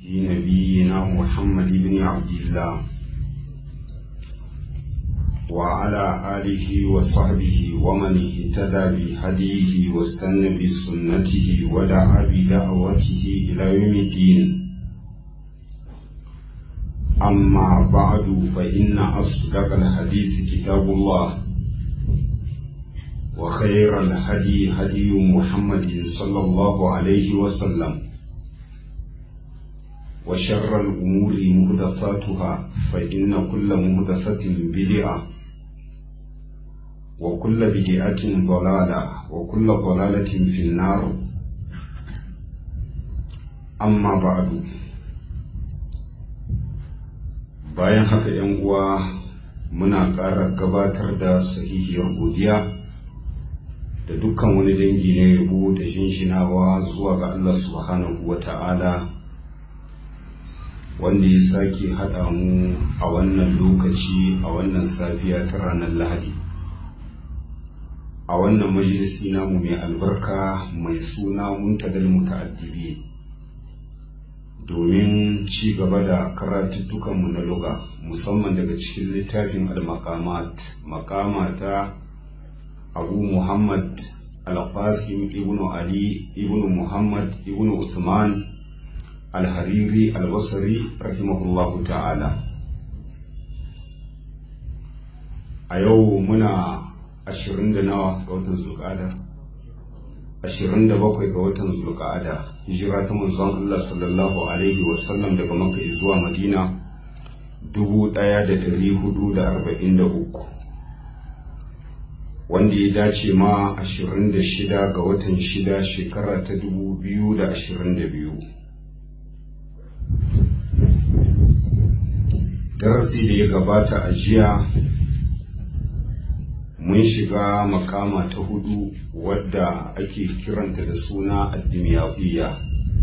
نبينا محمد بن عبد الله وعلى آله وصحبه ومن اهتدى بهديه واستنى بسنته ودعا بدعوته إلى يوم الدين أما بعد فإن أصدق الحديث كتاب الله وخير الهدي هدي محمد صلى الله عليه وسلم وشر الأمور محدثاتها فإن كل محدثة بدعة وكل بدعة ضلالة وكل ضلالة في النار أما بعد bayan haka ‘yan uwa muna ƙara gabatar da sahihiyar godiya da dukkan wani dangi na yabo da shinshinawa zuwa ga Allah subhanahu wa ta'ala wanda ya sake haɗa mu a wannan lokaci a wannan safiya ta ranar lahadi a wannan majalisi namu mai albarka mai suna muntadal muta'addibi domin ci gaba da karatuttukanmu na luga musamman daga cikin littafin al-maqamat makama ta abu muhammad al-qasim ibn ali ibn muhammad ibn usman al-hariri al-basri rahimahullahu ta'ala a yau muna ashirin da nawa ga watan zulƙada ashirin da bakwai ga watan zulƙada hijira ta manzon Allah sallallahu alaihi wasallam daga maka zuwa madina dubu ɗaya da ɗari hudu da arba'in da uku wanda ya dace ma ashirin da shida ga watan shida shekara ta dubu biyu da ashirin da biyu darasi da ya gabata a jiya mun shiga makama ta hudu wadda ake kiranta da suna addimiyadiyya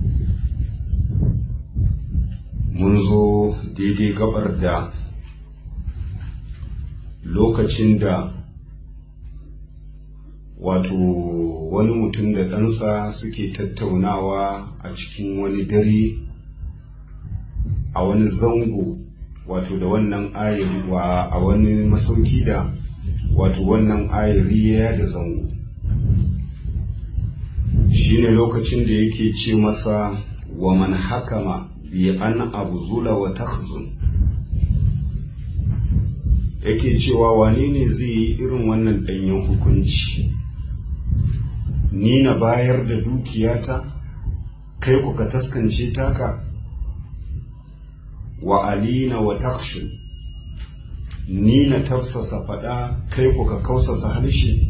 mun zo daidai gabar da lokacin da wato wani mutum da ɗansa suke tattaunawa a cikin wani dare a wani zango wato da wannan ayari a wani masauki da wato wannan ayari ya da zango shine lokacin da yake ce masa wa man hakama bi an abzula wa takhzun yake cewa wane ne zai yi irin wannan danyen hukunci ni na bayar da dukiyata kai ku ka taskance taka wa alina wa takshin ni na tafsasa faɗa kai ku ka kausasa harshe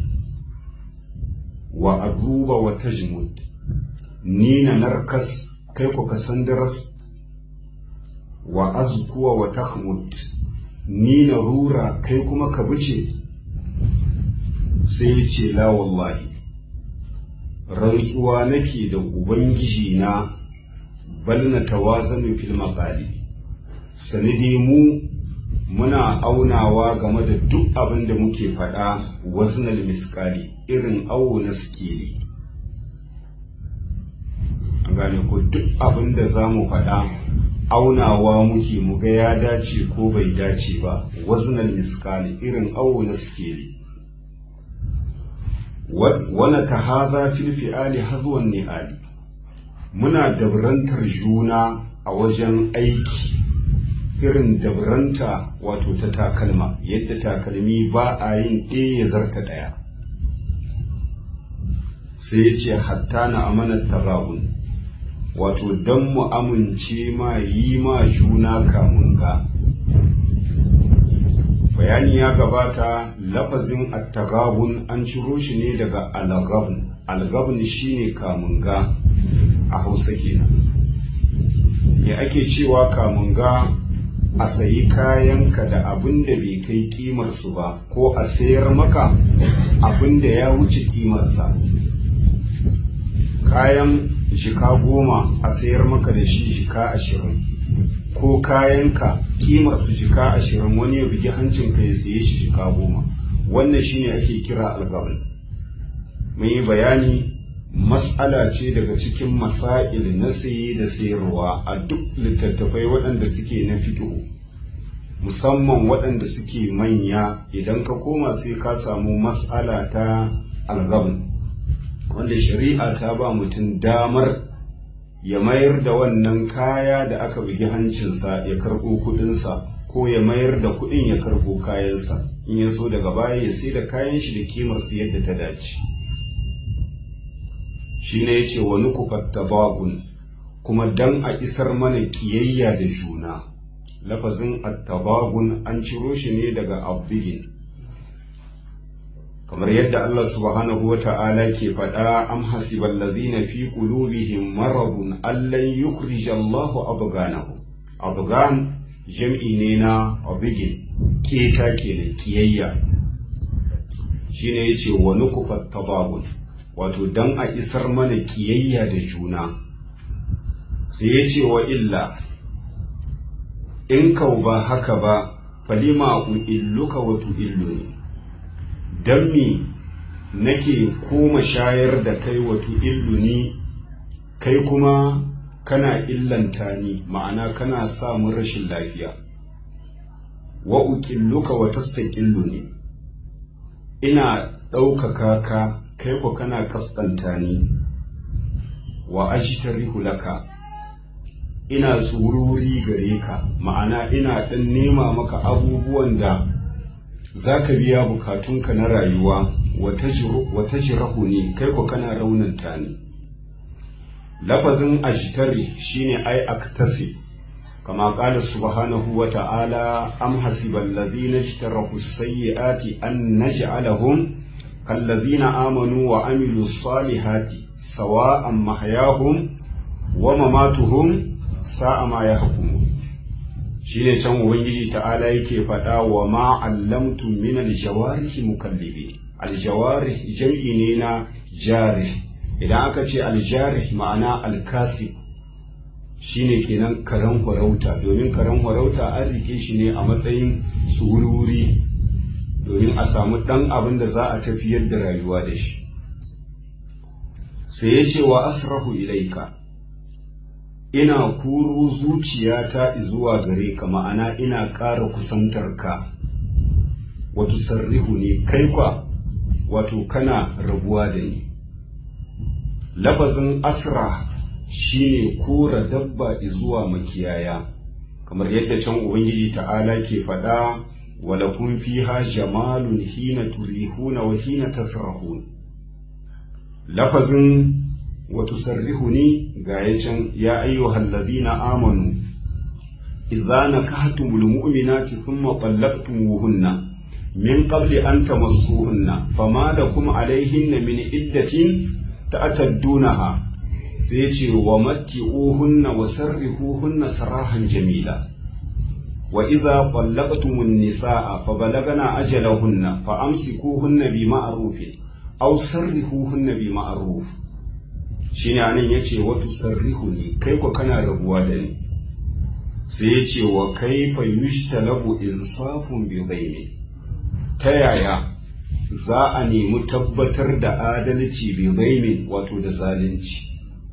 wa aduba wa tajmud ni na narkas kai ku ka sandaras wa azkuwa wa takmud ni na rura kai kuma ka bice sai ya ce la wallahi rantsuwa nake da ubangiji na bal na tawazanu fil maqali sanidi mu muna aunawa game da duk abin da muke faɗa waznal miskali irin awo na sikeli an gane ko duk abin da za mu faɗa aunawa muke mu ga ya dace ko bai dace ba waznal miskali irin awo na sikeli wana ta haza fil fi'ali hazwan ni'ali muna dabrantar juna a wajen aiki irin dabranta wato ta takalma yadda takalmi ba a yin ɗaya ya zarta ɗaya sai ya ce hatta na amanar tagabun wato don mu amince ma yi ma juna kamun ga bayani ya gabata lafazin attagabun an ciro shi ne daga algabun algabun shine kamun ga a hausa kenan ya ake cewa kamun ga a sayi kayanka da abin da bai kai kimarsu ba ko a sayar maka abin da ya wuce kimarsa kayan jika goma a sayar maka da shi jika ashirin ko kayanka kimarsu jika ashirin wani ya bugi hancinka ya saye shi jika goma wannan shine ake kira algabin mun yi bayani mas'ala ce daga cikin masail na saye da sayarwa a duk littattafai waɗanda suke na fiƙo musamman waɗanda suke manya idan ka koma sai ka samu mas'ala ta algabin wanda shari'a ta ba mutum damar ya mayar da wannan kaya da aka bugi hancinsa ya karɓo kuɗinsa ko ya mayar da kuɗin ya karɓo kayansa in ya so daga baya ya sai da kayan shi da kimar su yadda ta dace shi ne ya ce wani tabakun kuma dan a isar mana kiyayya da juna lafazin attabagun an ciro shi ne daga abdigin kamar yadda Allah subhanahu wa ta'ala ke faɗa am hasibal ladhina fi qulubihim maradun allan yukhrija Allahu abganahum abgan jam'i ne na abdigin keta kenan kiyayya shine yace wa nukufat tabagun wato dan a isar mana kiyayya da juna sai yace wa illa in kau ba haka ba falima illuka wa tu'illuni dan mi nake koma shayar da kai wa tu'illuni kai kuma kana illanta ni ma'ana kana sa mun rashin lafiya wa uqilluka wa tastaqilluni ina ɗaukaka ka kai ko kana kaskanta ni wa ajtarihu laka ina tsururi gare ka ma'ana ina ɗan nema maka abubuwan da za ka biya bukatunka na rayuwa wata jirahu ne kai ko kana raunanta ni lafazin ajtari shine ai aktasi kama qala subhanahu wa ta'ala am hasibal ladina ijtarahu sayyiati an naj'alahum kallazina amanu wa amilu salihati sawa'an mahyahum wa mamatuhum sa'a ma yahkumun shine can ubangiji ta'ala yake faɗa wa ma allamtum min aljawarihi mukallibi aljawarih jam'i ne na jarih idan aka ce aljarih ma'ana alkasib shine kenan karen farauta domin karen farauta an rike shi ne a matsayin tsururi domin a samu ɗan abin da za a tafiyar da rayuwa da shi sai ya ce wa asrahu ilaika ina kuro zuciyata zuwa gare ka ma'ana ina ƙara kusantar ka wato sarrihu ne kai kwa wato kana rabuwa da ni lafazin asra shine kora dabba zuwa makiyaya kamar yadda can ubangiji ta'ala ke faɗa walakun fiha jamalun hina turihuna wa hina tasrahun lafazin وتسرحني غاية يا أيها الذين آمنوا إذا نكحتم المؤمنات ثم طلقتموهن من قبل أن تمسوهن فما لكم عليهن من عدة تأتدونها سيتي ومتعوهن وسرحوهن سراحا جميلا وإذا طلقتم النساء فبلغن أجلهن فأمسكوهن بمعروف أو سرحوهن بمعروف shine anan yace watu sarrihu ne kai ko kana rabuwa da ni sai yace wa kaifa yushtalabu insafun bi ghairi ta yaya za a nemi tabbatar da adalci bi ghairi wato da zalunci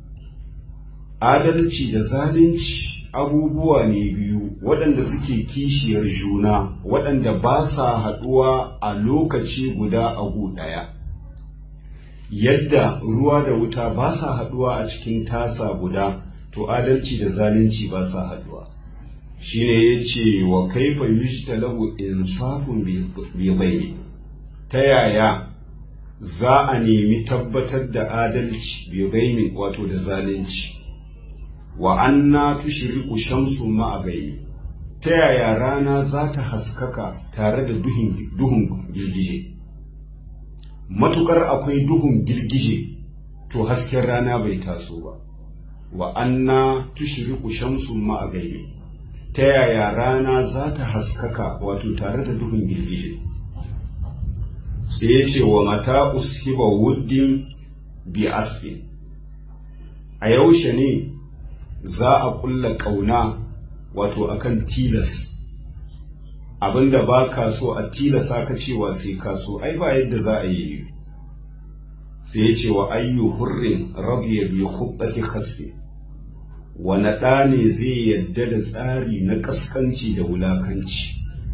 adalci da zalunci abubuwa ne biyu waɗanda suke kishiyar juna waɗanda ba sa haɗuwa a lokaci guda a gu ɗaya yadda ruwa da wuta ba sa haɗuwa a cikin tasa guda to adalci da zalunci ba sa haɗuwa shine ya ce wa kaifa yujtalahu insafun bi bayni ta yaya za a nemi tabbatar da adalci bi bayni wato da zalunci wa anna tushriqu shamsu ma'a bayni ta yaya rana za ta haskaka tare da duhun girgije matukar akwai duhun girgije to hasken rana bai taso ba wa anna tushriqu shamsu ma'a gaibi ta yaya rana za ta haskaka wato tare da duhun girgije sai ya ce wa mata ushiba wuddin bi asfin a yaushe ne za a kulla ƙauna wato akan tilas abinda ba ka so a tilasa ka cewa sai ka so ai ba yadda za a yi sai ya ce wa ayyu hurrin rabiya bi khubbati khasfi wani ɗa ne zai yadda da tsari na ƙaskanci da wulakanci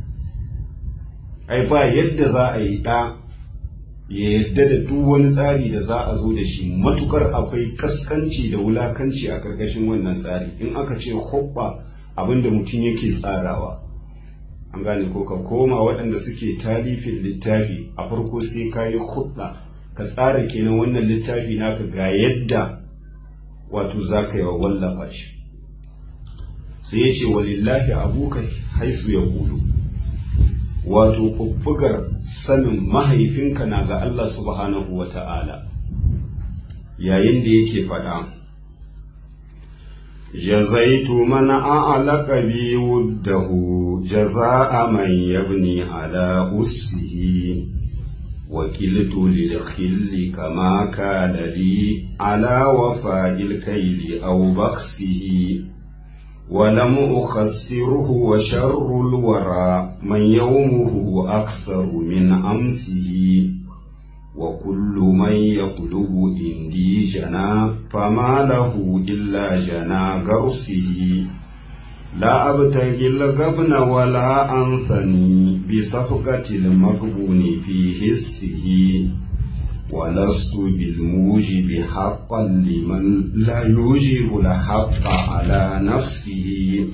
ai ba yadda za a yi ɗa ya yadda da duk wani tsari da za a zo da shi matukar akwai ƙaskanci da wulakanci a ƙarƙashin wannan tsari in aka ce hubba abinda mutum yake tsarawa an gane ko ka koma waɗanda suke talifin littafi a farko sai ka yi hudda ka tsara kenan wannan littafi naka ga yadda wato za ka yi wa wallafa shi sai ya ce walillahi abuka haisu ya kudu wato ɓuɓɓugar sanin mahaifinka na ga Allah subhanahu wa ta'ala yayin da yake faɗa جزيت من أعلق بي وده جزاء من يبني على أسه وكلت للخل كما كان لي على وفاء الكيل أو بخسه ولم أخسره وشر الورى من يومه أكثر من أمسه وكل من يطلب عندي جنا فما له إلا جنا قرصه لا أبتغي الغبن ولا أنثني بصفقة المغبون في حسه ولست بالموجب حقا لمن لا يوجب الحق على نفسه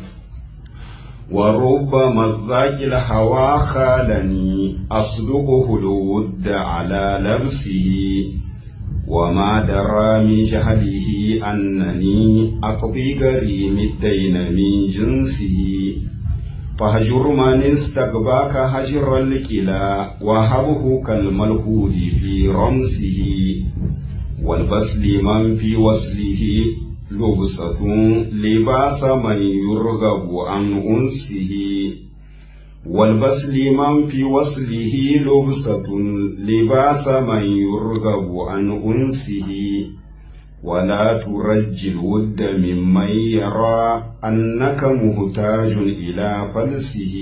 وربما الذاك الهوى خالني أصدقه الود على لبسه وما درى من جهله أنني أقضي قريم الدين من جنسه فهجر من استقباك هجر الكلا وهبه كالملهود في رمسه والبسل من في وصله لبسة لباس من يرغب عن أنسه والبسل من في وصله لبسة لباس من يرغب عن أنسه ولا ترج الود ممن يرى أنك محتاج إلى فلسه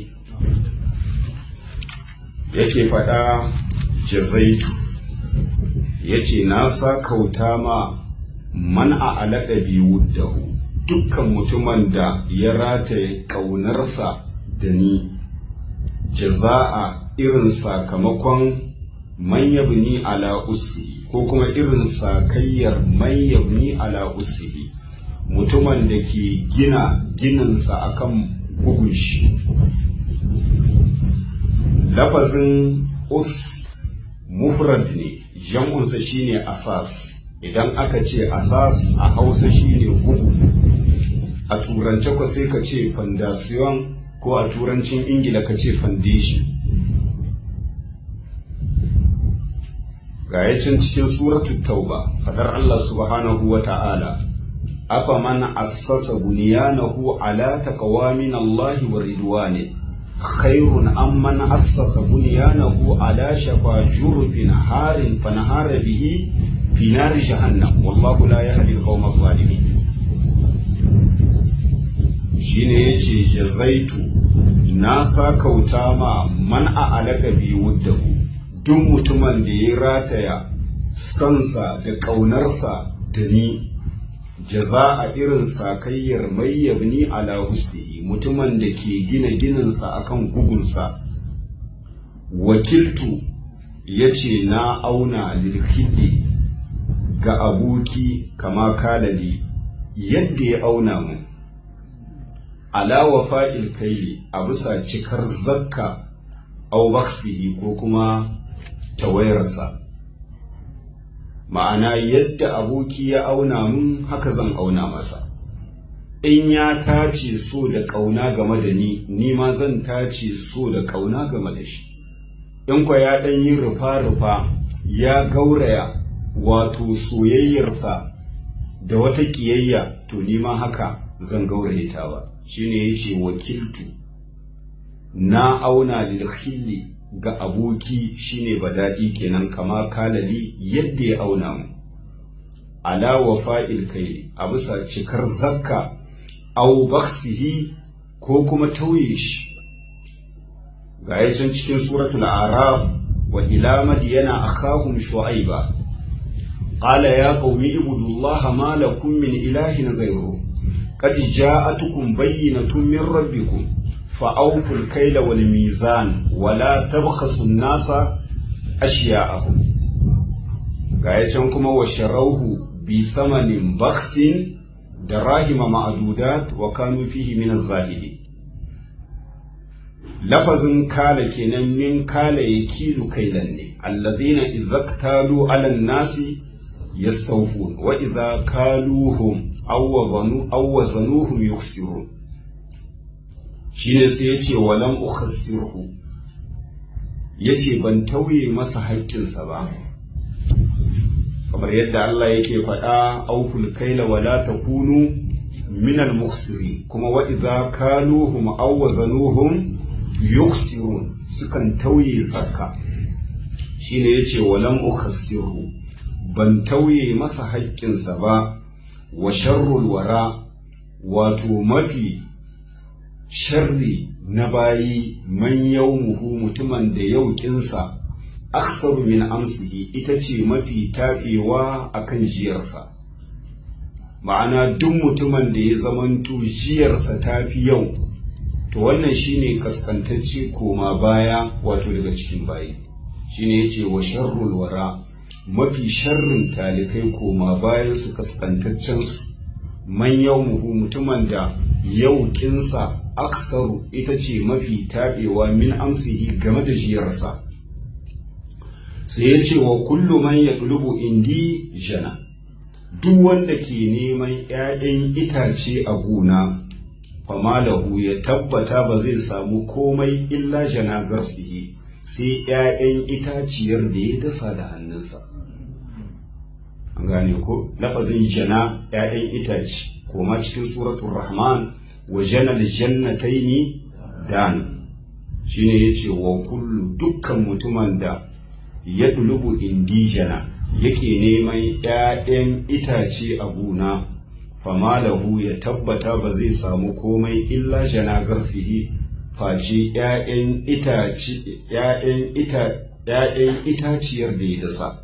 yake faɗa jazaitu ya ce na sa kauta ma man a alaƙa biyu dahu dukkan mutumin da ya rataye ƙaunarsa da ni jaza'a irin sakamakon manyabni ala usihi ko kuma irin sakayyar manyabni ala usihi mutumin da ke gina gininsa akan bugun shi lafazin us mufrad ne jam'unsa shine asas idan aka ce asas a hausa shine bugu a turance ko sai ka ce fondation ko a turancin ingila ka ce foundation ga can cikin suratu tauba fadar Allah subhanahu wa ta'ala afa man assasa bunyanahu ala taqwa min Allah wa ridwani khairun amman assasa bunyanahu ala shafa jurfin harin fanahara bihi fi nar jahannam wallahu la yahdi al-qawma adh-dhalimin shine yace jazaitu na sakauta ma man a alaka bi wuddahu duk mutumin da ya rataya sansa da ƙaunarsa da ni jaza a irin sakayyar mai yabni ala husni mutumin da ke gina gininsa akan gugunsa wakiltu ya ce na auna lilhidi ga aboki kama kalali yadda ya auna mu ala wafa'il kaili a bisa cikar zakka au baksihi ko kuma tawayarsa ma'ana yadda aboki ya auna mun haka zan auna masa in ya tace so da ƙauna game da ni ni ma zan tace so da ƙauna game da shi in kwa ya ɗan yi rufa-rufa ya gauraya wato soyayyarsa da wata ƙiyayya to ni ma haka zan gauraye ta ba shine yace wakiltu na auna lil khilli ga aboki shine badadi kenan kama kalali yadda ya auna mu ala wafa'il kai a bisa cikar zakka aw baksihi ko kuma tauye shi ga can cikin suratul araf wa ila madyana akhahum shu'aiba qala ya qaumi ibudullaha ma lakum min ilahin ghayru qad ja'atukum bayyinatun min rabbikum فأوفوا الكيل والميزان ولا تبخسوا الناس أشياءهم غاية كما وشروه بثمن بخس دراهم معدودات وكانوا فيه من الزاهدين lafazin kala kenan min kala ya kilu kailan ne allazina idza ktalu ala nasi yastawfun wa idza kaluhum aw wazanu aw wazanuhum yukhsirun shine sai yace walam ukhassirhu yace ban tauye masa haƙƙinsa ba kamar yadda Allah yake faɗa auful kaila wala takunu minal mukhsirin kuma wa idza kaluhum aw wazanuhum yukhsirun sukan tauye zakka shine yace walam ukhassirhu ban tauye masa haƙƙinsa ba wa sharrul wara wato mafi sharri na bayi man yawmuhu mutumin da yauƙinsa aksaru min amsihi ita ce mafi taɓewa a kan jiyarsa ma'ana duk mutumin da ya zamanto jiyarsa ta fi yau to wannan shine kaskantacce koma baya wato daga cikin bayi shine yace wa sharrul wara mafi sharrin talikai koma bayan su kaskantaccen su man yawmuhu mutumin da yauƙinsa aksaru ita ce mafi taɓewa min amsihi game da jiyarsa sai ya ce wa kullu man ya indi jana duk wanda ke neman ‘ya'yan itace a gona famalahu ya tabbata ba zai samu komai illa jana garsihi sai ‘ya'yan itaciyar da ya dasa da hannunsa an gane ko lafazin jana ‘ya'yan itace koma cikin suratun rahman wa janal jannataini dan shine yace wa kullu dukkan mutumin da ya dulubu indijana yake neman ‘ya'yan itace a gona famalahu ya tabbata ba zai samu komai illa jana garsihi face ‘ya'yan itaciyar da ya dasa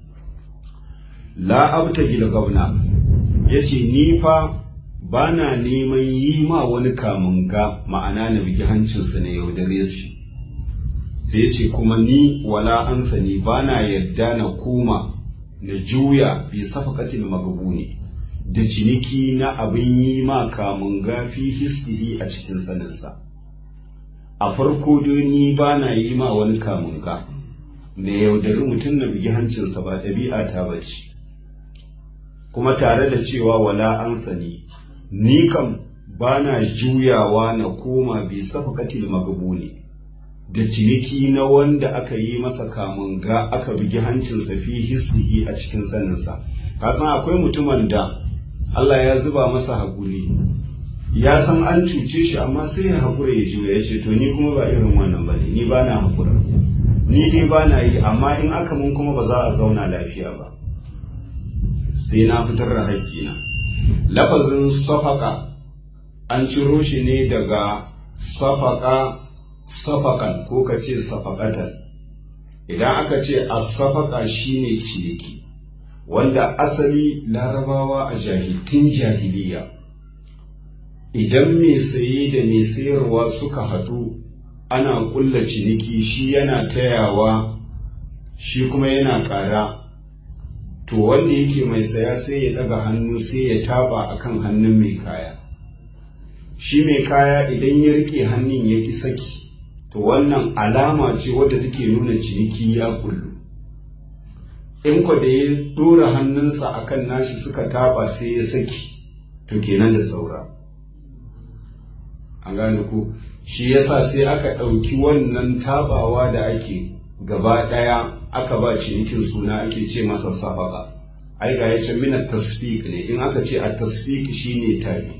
la abtagi da gwamna ya ce ni fa ba na neman yi ma wani kamun ga ma'ana na bigi hancinsa na yaudare shi sai ce kuma ni wala an sani ba na yadda na koma na juya bi safakatil magabuni da ciniki na abin yi ma kamun gafi hissihi a cikin saninsa a farko dai ni ba na yi ma wani kamun ga na yaudari mutum na bigi hancinsa ba ɗabi'a ta bace kuma tare da cewa wala an sani ni kam ba na juyawa na koma bi safakatil magabuni da ciniki na wanda aka yi masa kamun ga aka bugi hancinsa fi hissihi a cikin saninsa ka san akwai mutumin da Allah ya zuba masa haƙuri ya san an cuce shi amma sai ya haƙura ya juya ya ce to ni kuma ba irin wannan ba ne ni ba na haƙura ni dai ba na yi amma in aka mun kuma ba za a zauna lafiya ba sai na fitar da haƙƙina lafazin safaka an ciro shi ne daga safaka safakan ko ka ce safakatan idan aka ce a safaka shine ciniki wanda asali larabawa a jahiltun jahiliya idan mai saye da mai sayarwa suka haɗu ana ƙulla ciniki shi yana tayawa shi kuma yana ƙara to wanda yake mai saya sai ya ɗaga hannu sai ya taba akan hannun mai kaya shi mai kaya idan ya rike hannun ya ƙi saki to wannan alama ce wadda take nuna ciniki ya kullu in kwa da ya dora hannunsa akan nashi suka taba sai ya saki to kenan da saura an gane ku shi yasa sai aka ɗauki wannan tabawa da ake gaba ɗaya aka ba cinikin suna ake ce masa safaka ai ga yace mina tasfiq ne in aka ce a tasfiq shine tabi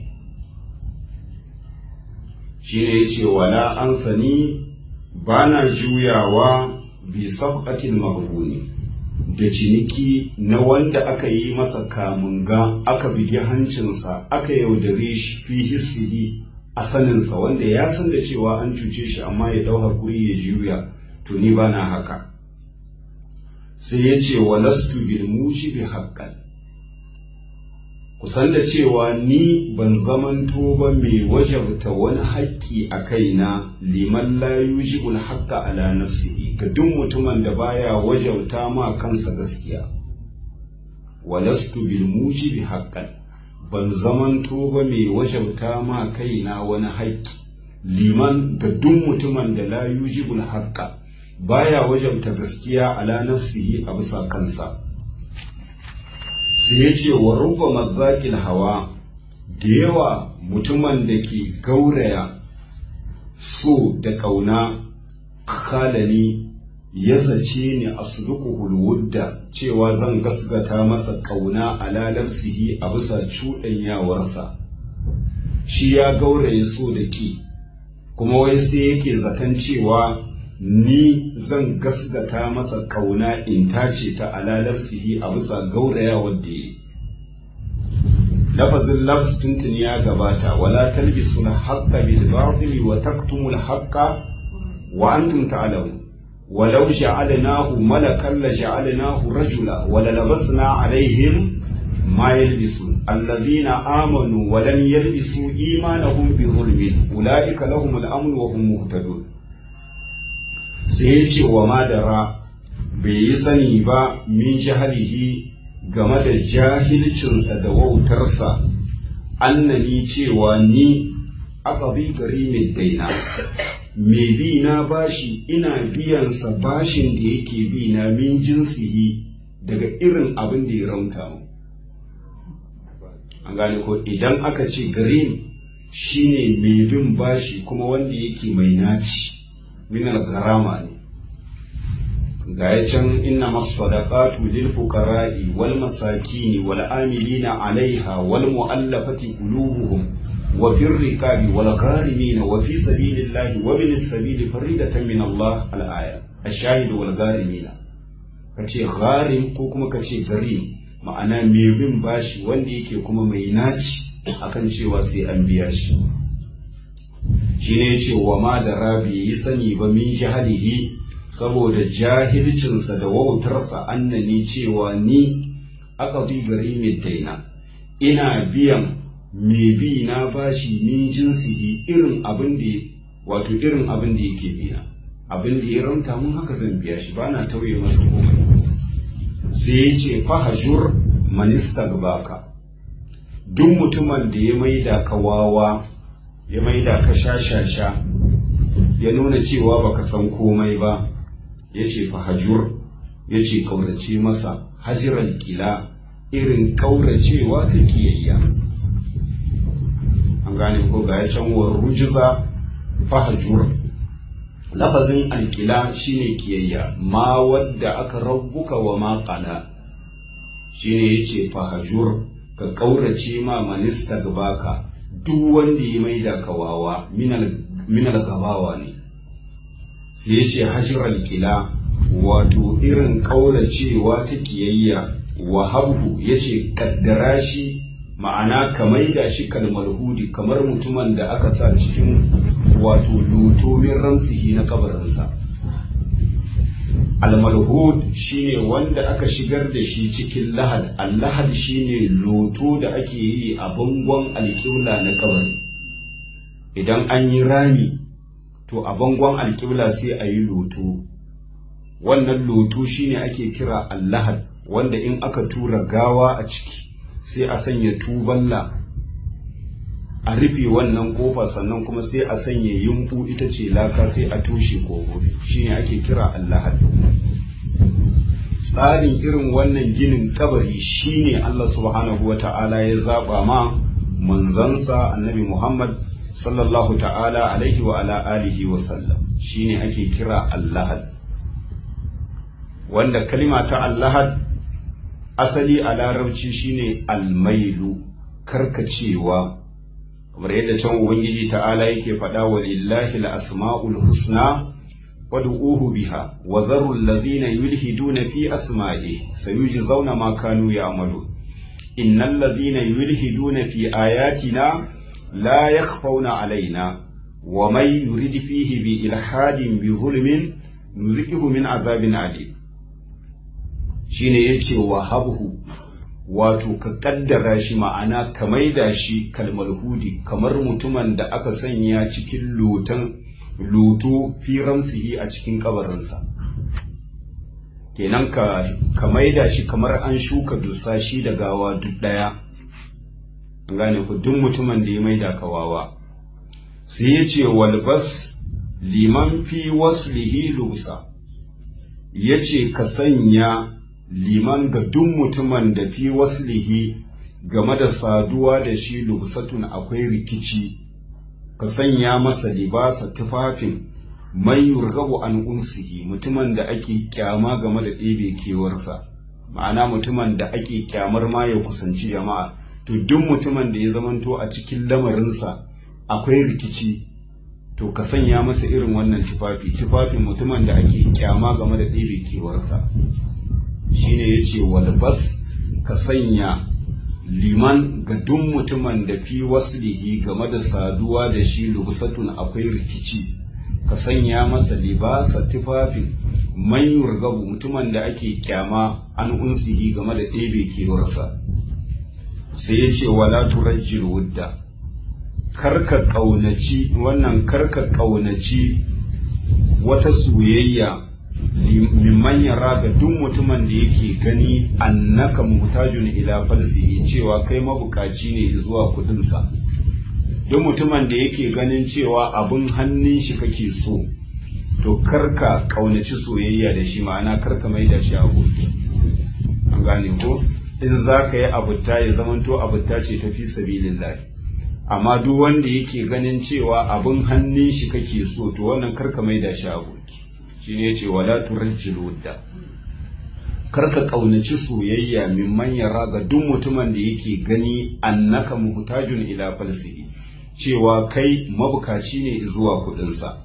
shine yace wala an sani bana juyawa bi safqatil maghbuni da ciniki na wanda aka yi masa kamunga aka bigi hancinsa aka yaudare shi fi hissihi a saninsa wanda ya san da cewa an cuce shi amma ya dau hakuri ya juya to ni bana haka sai ya ce wa lastu bil mujibi haqqan kusan da cewa ni ban zamanto ba mai wajabta wani haƙƙi a kaina liman la yujibul haqqa ala nafsihi ga duk mutumin da baya wajabta ma kansa gaskiya walastu bil mujibi haqqan ban zamanto ba mai wajabta ma kaina wani haƙƙi liman ga duk mutumin da la yujibul haqqa baya wajabta gaskiya ala nafsihi a bisa kansa sai ya ce wa rubba mazzaƙil hawa da yawa mutumin da ke gauraya so da ƙauna kalani ya zace ni a hulwudda cewa zan gasgata masa ƙauna a lalarsihi a bisa cuɗanyawarsa shi ya gauraye so da ƙi kuma wai sai yake zaton cewa ni zan gasgata masa kauna in tace ta alalar sihi a bisa gauraya wadda yi lafazin lafs tuntun ya gabata wala talbisu na haƙƙa bil batili wa taktumul haƙƙa wa antum ta'lamun walau ja'alnahu malakan la ja'alnahu rajula wa la labasna alaihim ma yalbisun alladhina amanu wa lam yalbisu imanahum bi zulmin ulaika lahumul amn wa hum muhtadun sai ya ce wa madara bai yi sani ba min jahalihi game da jahilcinsa da wautarsa annani cewa ni aqabi gari mai daina mai bi na bashi ina biyansa bashin da yake bi na min jinsihi daga irin abin da ya ramta mu an gane ko idan aka ce garim shine mai bin bashi kuma wanda yake mai naci min al-garama ne ga ya can inna masadaqatu lil fuqara'i wal masakini wal amilina 'alayha wal mu'allafati qulubuhum wa fir riqabi wal gharimina wa fi sabilillahi wa bin sabili faridatan min Allah al-aya ash-shahid wal gharimina kace gharim ko kuma kace garim ma'ana mai bin bashi wanda yake kuma mai naci akan cewa sai an biya shi shine yace wa ma da rabi yi sani ba min jahalihi saboda jahilcinsa da wautarsa annani cewa ni aka bi gari mai daina ina biyan mai bi na bashi min jinsihi irin abin da wato irin abin da yake biya abin da ya ramta mun haka zan biya shi bana tauye masa komai sai ya ce fahajur manista baka duk mutumin da ya maida ka wawa ya maida ka shashasha ya nuna cewa baka san komai ba ya ce fahajur ya ce kaurace masa hajiran kila irin kauracewa ta kiyayya an gane ko ga ya can rujiza fahajur lafazin alkila shine kiyayya ma wadda aka rabbuka wa ma qala shine yace fahajur ka kaurace ma manista baka duk wanda ya maida kawawa minal gabawa ne sai yace hajral kila wato irin kauracewa ta kiyayya wa habhu yace kaddara shi ma'ana ka maida shi kalmar hudi kamar mutumin da aka sa cikin wato loto min ramsihi na kabarinsa almalhud shine wanda aka shigar da shi cikin lahad allahad shine loto da ake yi a bangon alƙibla na kabari idan an yi rami to a bangon alƙibla sai a yi loto wannan loto shine ake kira allahad wanda in aka tura gawa a ciki sai a sanya tuballa a rufe wannan kofa sannan kuma sai a sanya yunfu ita ce laka sai a tushe kogo shine ake kira allahad tsarin irin wannan ginin kabari shine Allah subhanahu wa ta'ala ya zaba ma manzansa annabi Muhammad sallallahu ta'ala alaihi wa ala alihi wa sallam shine ake kira allahad wanda kalima ta allahad asali a larabci shine almailu karkacewa kamar yadda can ubangiji ta'ala yake faɗa wa lillahi al-asma'ul husna wad'uhu biha wa dharu alladhina yulhiduna fi asma'ihi sayujzauna ma kanu ya'malu innal ladhina yulhiduna fi ayatina la yakhfawna alaina wa man yurid fihi bi ilhadin bi zulmin nuzikihu min azabin alim shine yace wa habhu wato ka kaddara shi ma'ana ka maida shi kalmalhudi kamar mutumin da aka sanya cikin lotan loto fi ramsihi a cikin kabarinsa kenan ka ka maida shi kamar an shuka dusashi da gawa duk daya an gane ku duk mutumin da ya maida ka wawa sai ya ce walbas liman fi waslihi lusa ya ce ka sanya liman ga duk mutumin da fi waslihi game da saduwa da shi lubsatun akwai rikici ka sanya masa libasa tufafin man yurgabu an unsihi mutumin da ake kyama game da ɗebe kewarsa ma'ana mutumin da ake kyamar ma ya kusanci jama'a to duk mutumin da ya zamanto a cikin lamarinsa akwai rikici to ka sanya masa irin wannan tufafi tufafin mutumin da ake kyama game da ɗebe kewarsa shine ya ce walbas ka sanya liman ga duk mutumin da fi waslihi game da saduwa da shi lubsatun akwai rikici ka sanya masa libasa tufafin man yurgabu mutumin da ake kyama an unsihi game da ɗebe kewarsa sai ya ce wala turajjil wudda karka ƙaunaci wannan karka ƙaunaci wata soyayya mimman yara ga duk mutumin da yake gani annaka muhtajun ila falsihi cewa kai mabukaci ne zuwa kudinsa duk mutumin da yake ganin cewa abin hannun shi kake so to karka ƙaunaci soyayya da shi ma'ana karka mai da shi aboki an gane ko in za ka yi abuta ya zamanto abuta ce ta fi sabilillahi amma duk wanda yake ganin cewa abin hannun shi kake so to wannan karka mai da shi aboki shine yace wala turajjil wudda karka kaunaci soyayya mimman yara ga duk mutumin da yake gani annaka muhtajun ila falsihi cewa kai mabukaci ne zuwa kudinsa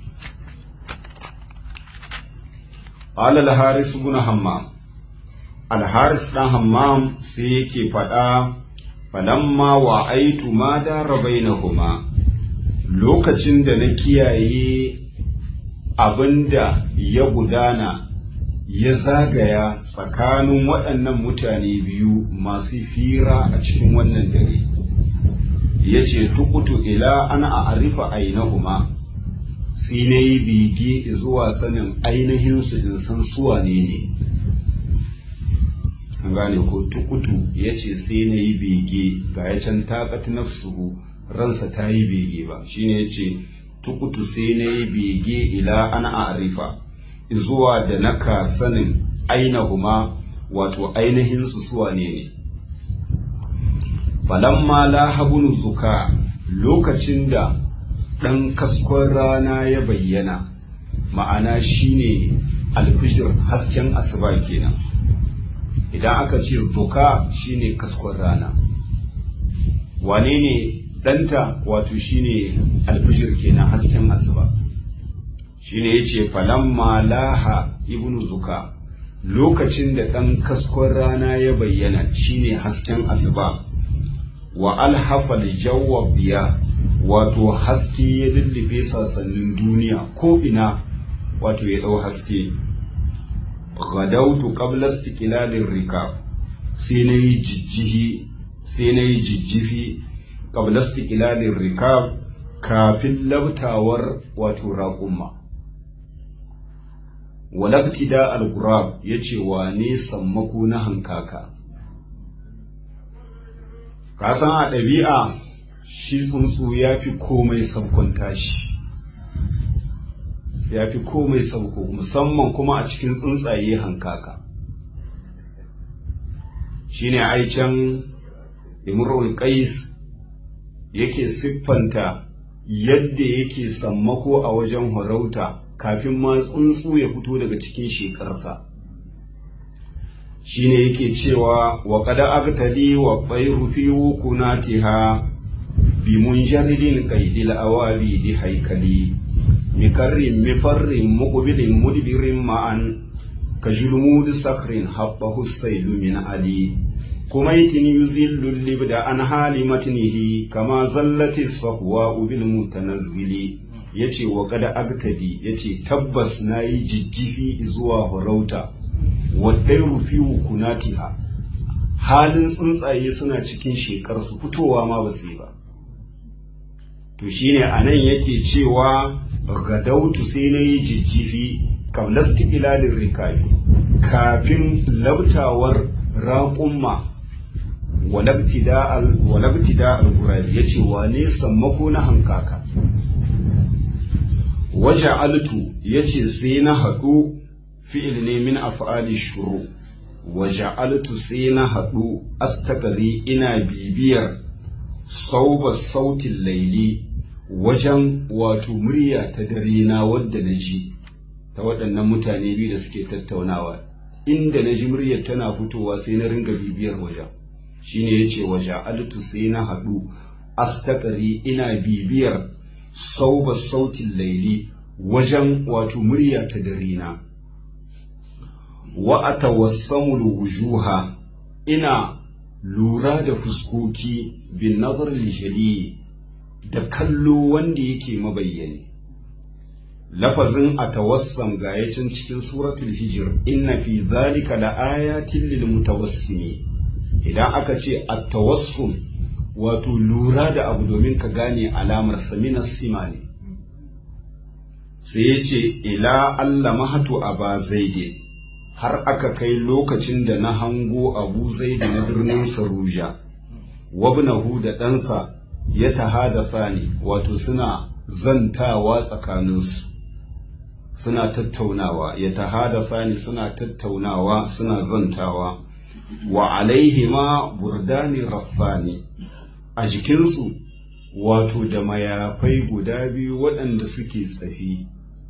qala al-haris ibn hammam al-haris dan hammam sai yake faɗa falamma wa aitu ma dara bainahuma lokacin da na kiyaye abinda ya gudana ya zagaya tsakanin waɗannan mutane biyu masu fira a cikin wannan dare ya ce tukutu ila ana a arifa ainahuma sai na yi bege zuwa sanin ainihinsu in san suwa ne ne an gane ko tukutu ya ce sai na yi bege ga ya can taƙat nafsuhu ransa ta yi bege ba shine ya ce tukutu sai na yi bege ila ana a arifa zuwa da naka sanin ainahuma wato ainihin su suwa ne ne falamma lahabun zuka lokacin da ɗan kaskon rana ya bayyana ma'ana shine alfijir hasken asuba kenan idan aka ce zuka shine kaskon rana wane ne ɗanta wato shine alfijir kenan hasken asuba shine yace falamma laha ibnu zuka lokacin da ɗan kaskon rana ya bayyana shine hasken asuba wa alhafal jawwa biya wato haske ya lullube sasannin duniya ko ina wato ya ɗau haske gadautu qabla istiqlalin rikab sai na yi jijjihi sai na yi jijjifi qabla istiqlalin rikab kafin labtawar wato raƙumma walaktida al-gurab yace wane sammako na hankaka ka san a ɗabi'a shi tsuntsu ya fi komai sabkon tashi ya fi komai sabko musamman kuma a cikin tsuntsaye hankaka shine aicen imrul qais yake siffanta yadda yake sammako a wajen horauta kafin ma tsuntsu ya fito daga cikin shekarsa shine yake cewa wa kada agtadi wa bayru fi wukunatiha bi munjaridin qaidil awabi di haikali mikarrin mifarrin muqbilin mudbirin ma'an ka julmud sakrin habbahu sailu min ali kumaitin yuzillu libda an hali matnihi kama zallati sahwa bil mutanazzili yace wa kada agtadi yace tabbas nayi jijjifi zuwa horauta wadai rufi kunatiha halin tsuntsaye suna cikin shekar su fitowa ma ba su yi ba to shine anan yake cewa gadautu sai na yi jijjifi kablasti ilalin rikabi kafin labtawar raƙumma walabtida al-gurabi ya ce wane sammako na hankaka waje altu ya ce sai na haɗu fi'il ne min af'ali shuru waje altu sai na haɗu astakari ina bibiyar sauba sautin laili wajen wato murya ta dare na wadda na ji ta waɗannan mutane biyu da suke tattaunawa inda na ji muryar tana fitowa sai na ringa bibiyar wajen shine ya ce waje altu sai na haɗu astakari ina bibiyar sauba sautin laili wajen wato murya ta dare na wa atawassamul wujuha ina lura da fuskoki bin nazar lijali da kallo wanda yake mabayyane lafazin a tawassam ga yacin cikin suratul hijir inna fi zalika la ayatin lil mutawassimi idan aka ce a tawassum wato lura da abu domin ka gane alamar samina sima ne sai ya ce ila Allah mahatu aba zaide har aka kai lokacin da na hango abu zaide na birnin saruja wabnahu da ɗansa ya tahadasa ne wato suna zantawa tsakaninsu suna tattaunawa ya tahadasa ne suna tattaunawa suna zantawa wa alaihima burdani raffani a jikinsu wato da mayafai guda biyu waɗanda suke tsafi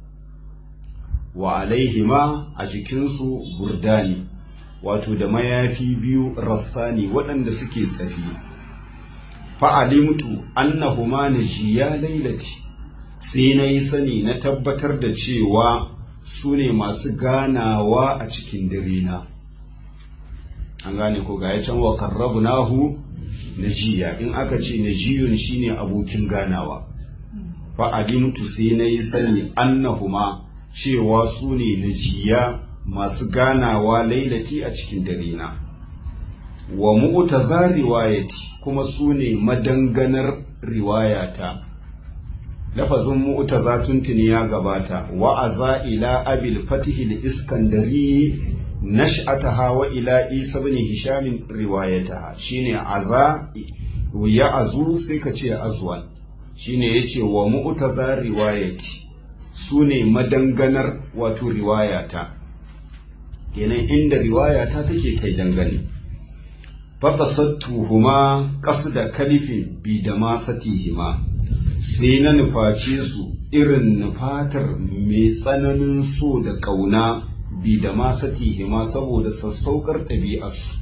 wa alaihima a jikinsu burdani wato da mayafi biyu raffani waɗanda suke tsafi fa'alimtu annahuma najiya lailati sai na yi sani na tabbatar da cewa su ne masu ganawa a cikin dare na an gane ko ga ya can wa karrabu nahu najiya in aka ce najiyun shine abokin ganawa fa'alimtu sai na yi sani annahuma cewa su ne najiya masu ganawa lailati a cikin dare na wa mu'taza riwayati kuma su ne madanganar riwayata lafazin mu'taza tuntuni ya gabata wa aza ila abil fatihi da iskandari nash'ataha wa ila isa ibn hisham riwayataha shine aza ya azu sai ka ce azwan shine yace wa mu'taza riwayati su ne madanganar wato riwayata kenan inda riwayata take kai dangane faƙasattuhuma da kalifin bi da masatihima sai na nuface su irin nufatar mai tsananin so da ƙauna bi da masatihima saboda sassaukar ɗabi'arsu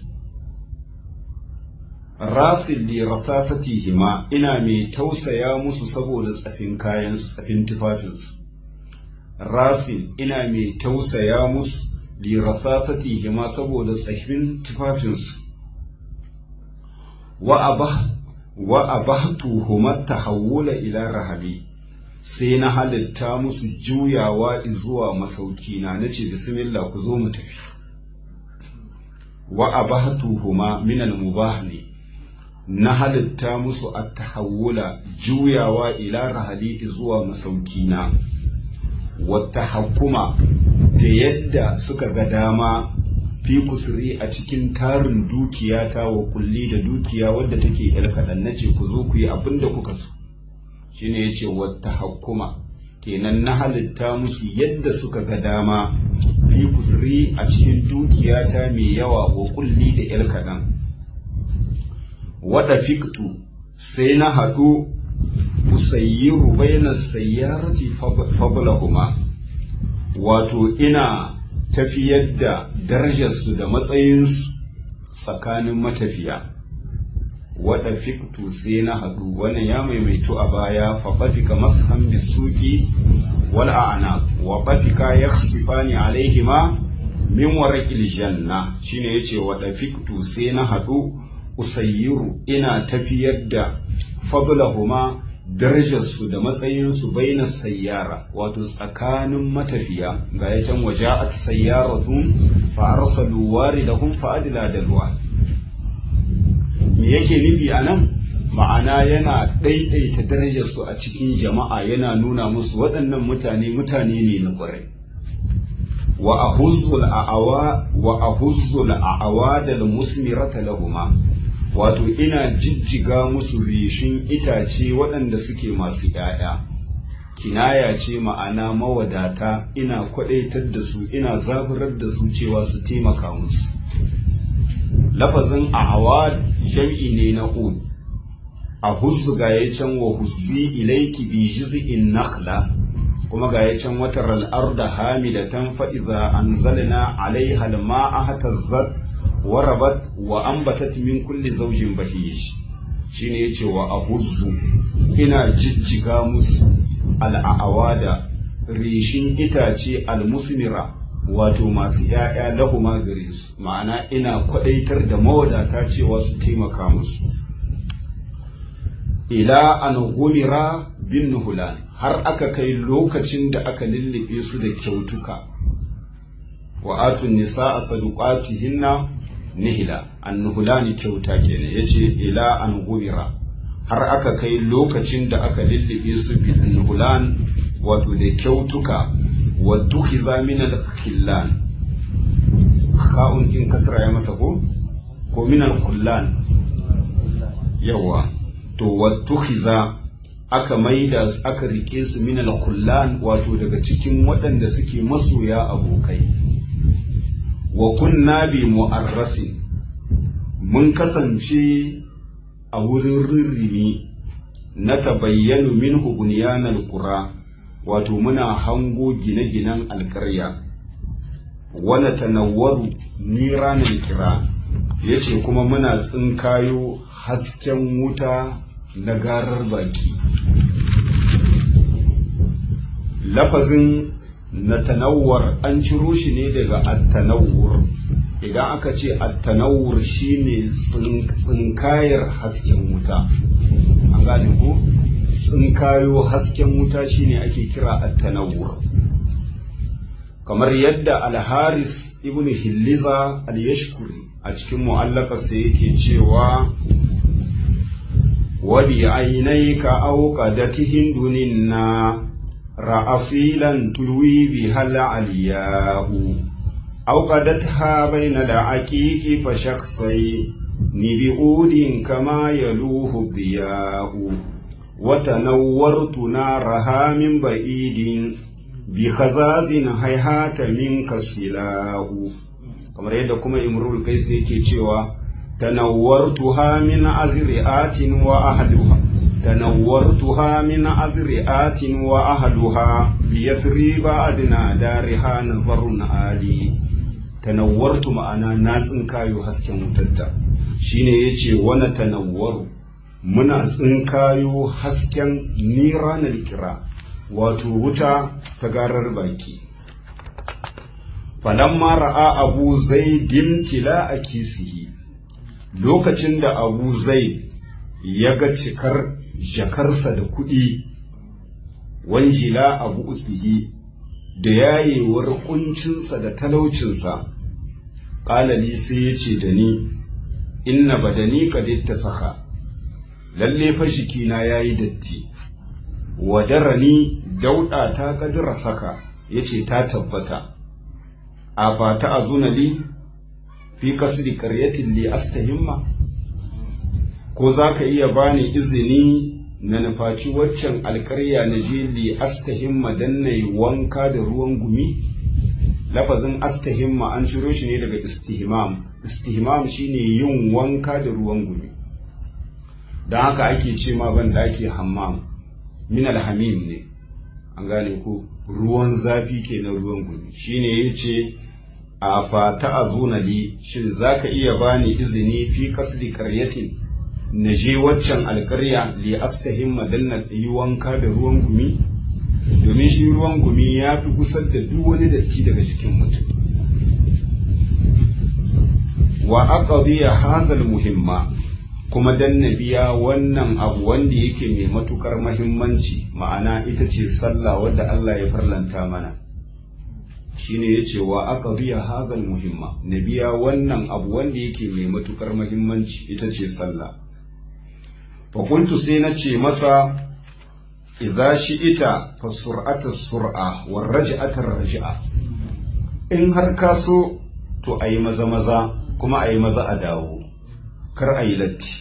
rafin li rasasatihima ina mai tausaya musu saboda tsafin kayansu tsafin tufafinsu rafin ina mai tausaya musu li rasasatihima saboda tsafin tufafinsu wa abahtuhuma tahawula ila rahabi sai na halitta musu juyawa zuwa masauki na nace bismillah ku zo mu tafi wa abahtuhuma min al-mubah ne na halitta musu at-tahawula juyawa ila rahali zuwa masauki na wa tahakkuma da yadda suka ga dama fi kusuri a cikin tarin dukiya ta wa kulli da dukiya wadda take yar kaɗan na ce ku zo ku yi abin da kuka so shine ya ce wata hakuma kenan na halitta musu yadda suka ga dama fi kusuri a cikin dukiya ta mai yawa wa kulli da yar kaɗan wada fiktu sai na haɗu usayyiru bayna sayyarati fablahuma wato ina tafiyar da darajarsu da matsayinsu tsakanin matafiya waɗa fiktu sai na haɗu wannan ya maimaitu a baya faɓafika mashan bisuki wal a'ana wa ɓafika ya sifani alaihima min waraƙil janna shine yace waɗa fiktu sai na haɗu usayyiru ina tafiyar da fablahuma darajarsu da matsayinsu baina sayyara wato tsakanin matafiya ga ya can waje a sayyaratun fa arsalu waridahum fa adla dalwa me yake nufi anan ma'ana yana ɗaiɗaita darajarsu a cikin jama'a yana nuna musu waɗannan mutane mutane ne na ƙwarai wa ahuzzul a'awa wa ahuzzul a'awa da musmirata lahuma wato ina jijjiga musu rishin itace waɗanda suke masu ‘ya'ya kinaya ce ma'ana mawadata ina kwaɗaitar da su ina zaburar da su cewa su taimaka musu lafazin a'awa jam'i ne na ud a hussu ga ya can wa hussi ilaiki bi jiz'in nakhla kuma ga ya can wata al'arda hamidatan fa idza anzalna alaiha al-ma'a hatazzat wa rabat wa anbatat min kulli zawjin bahij shine yace wa ahuzzu ina jijjiga musu al'awada rishin itace al-musmira wato masu ‘ya'ya lahuma gare su ma'ana ina kwadaitar da mawadata cewa su taimaka musu ila an gumira bin nuhulan har aka kai lokacin da aka lullube su da kyautuka wa atun nisa a saduqatihinna nihila an nuhulani kyauta kenan yace ila an gumira har aka kai lokacin da aka lullube su bin nuhulan wato da kyautuka wa dukhiza min al-khillan kha'un kin kasra ya masa ko ko min al-kullan yawa to wattukhiza aka maida aka rike su min al-khullan wato daga cikin waɗanda suke masoya abokai wa kunna bi mu'arrasin mun kasance a wurin rirrimi na tabayyanu minhu bunyanal qura wato muna hango gine-ginen alkarya wana tanawwaru niranar kira yace kuma muna tsinkayo hasken wuta na garar baki lafazin na tanawwar an ciro shi ne daga attanawur idan aka ce attanawur shine tsinkayar hasken wuta an gane ko tsinkayo hasken wuta shine ake kira attanawur kamar yadda alharis ibn hilliza al-yashkuri a cikin mu'allakarsa yake cewa wabi ainaika auqadatihin duninna ra'asilan tulwi bi hal aliyahu auqadatha bayna al-aqiqi fa shakhsai ni bi udin kama yaluhu diyahu wa tanawwartu naraha min ba'idin bi khazazin hayhata minka silahu kamar yadda kuma imrul kais yake cewa tanawwartuha min azri'atin wa ahluha tanawwartuha min azri'atin wa ahluha bi yathriba adna dariha nazarun ali tanawwartu ma'ana na tsinkayo hasken wutarta shine yace wana tanawwaru muna tsinkayo hasken niranar kira wato wuta ta garar baki falamma ra'a abu zaidin tila a kisihi lokacin da abu zaid ya ga cikar jakarsa da kuɗi wanjila abu usihi da yayewar kuncinsa da talaucinsa ƙalali sai ya ce da ni inna badani ka ta saka lalle fa jikina ya yi datti wadarani dauɗa ta kadira saka ya ce ta tabbata a fata a zunali fi kasri karyatin li astahimma ko za ka iya bani izini na nufaci waccan alkarya na je li astahimma dan na yi wanka da ruwan gumi lafazin astahimma an ciro shi ne daga istihimam istihimam shine yin wanka da ruwan gumi don haka ake ce ma ban da ake hammam min alhamim ne an gane ko ruwan zafi ke na ruwan gumi shine ya ce a fata a zunali shin za ka iya bani izini fi kasri karyatin na je waccan alkarya li astahimma dan na yi wanka da ruwan gumi domin shi ruwan gumi ya fi kusa da duk wani datti daga jikin mutum wa aqdiya hadal muhimma kuma dan na biya wannan abu wanda yake mai matukar mahimmanci ma'ana ita ce sallah wadda Allah ya farlanta mana shine yace wa aka biya hadal muhimma na biya wannan abu wanda yake mai matukar muhimmanci ita ce sallah fa kuntu sai na ce masa idza shi'ita fa sur'ata sur'a wa raj'ata raj'a in har ka so to ayi maza maza kuma ayi maza a dawo kar ayi latti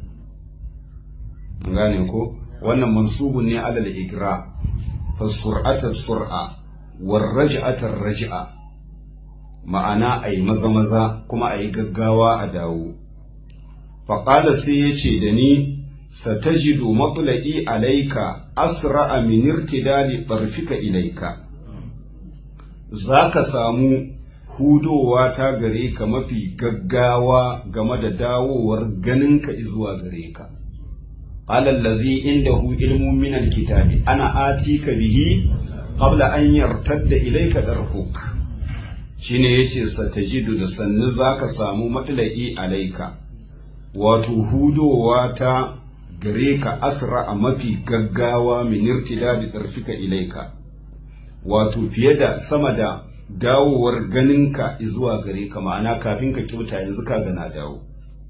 gane ko wannan mansubun ne alal igra fa sur'ata sur'a war raj'ata raj'a ma'ana ayi maza maza kuma ayi gaggawa a dawo fa qala sai yace da ni satajidu matlai alayka asra'a min irtidali tarfika ilayka zaka samu hudowa ta gare ka mafi gaggawa game da dawowar ganinka zuwa gare ka قال الذي عنده علم من الكتاب أنا آتيك به قبل أن يرتد إليك درفك shine yace satajidu da sannu zaka samu matla'i alaika wato hudowa ta gare ka asra a mafi gaggawa min irtidadi darfika ilaika wato fiye da sama da dawowar ganinka zuwa gare ka ma'ana kafin ka kyauta yanzu ka gana dawo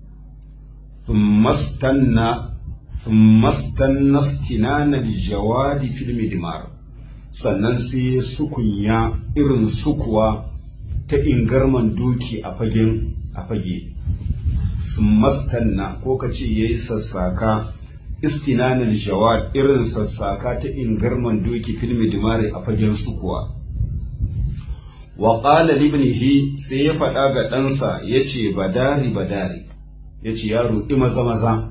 mastanna ثم استنى استنان الجواد في المدمار sannan sai ya sukunya irin sukuwa ta ingarman doki a fagen a fage sun mastanna ko ka ce ya yi sassaka istinanil jawad irin sassaka ta ingarman doki filmi dimare a fagen sukuwa wa qala libnihi sai ya faɗa ga ɗansa ya ce badari badari ya ce yaro ɗi maza maza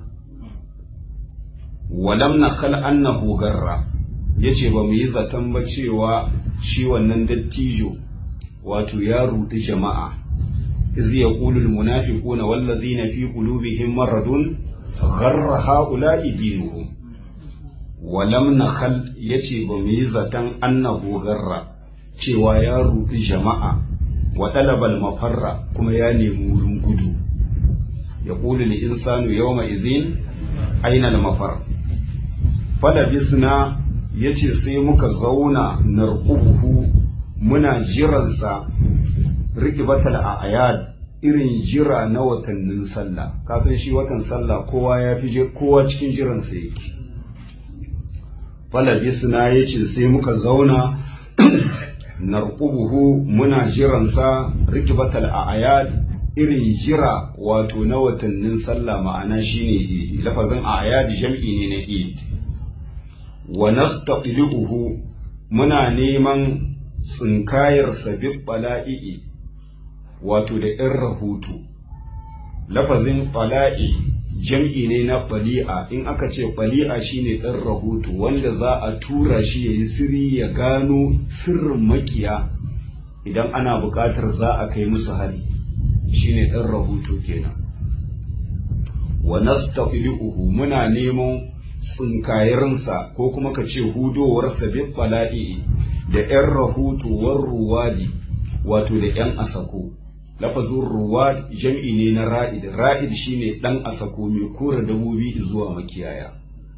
walam na kal annahu garra yace ba mu yi zaton ba cewa shi wannan dattijo wato ya rudi jama'a iz yaqulu almunafiquna wallazina fi qulubihim maradun gharra haula'i dinuhum walam nakhal yace ba mu yi zaton annahu garra cewa ya rudi jama'a wa talabal mafarra kuma ya nemi wurin gudu yaqulu lil insanu yawma idhin aina al mafar falabisna ya ce sai muka zauna narkuhu muna jiransa rikibatal a ayad irin jira na watannin sallah kasan shi watan sallah kowa ya fi kowa cikin jiransa yake falabisna ya ce sai muka zauna narkuhu muna jiransa rikibatal a ayad irin jira wato na watannin sallah ma'ana shine idi lafazin a ayad jam'i ne na idi wa nastaqlibuhu muna neman tsinkayar sabib bala'i wato da ɗan rahoto lafazin bala'i jam'i ne na bali'a in aka ce bali'a shine ɗan rahoto wanda za a tura shi ya yi sirri ya gano sirrin makiya idan ana buƙatar za a kai musu hari shine ɗan rahoto kenan wa nastaqlibuhu muna neman tsinkayensa ko kuma ka ce hudowarsa bin bala'i da ‘yan rahotuwar ruwadi wato da ‘yan asako lafazin ruwad jam'i ne na ra'id ra'id shine ɗan asako mai kora dabobi zuwa makiyaya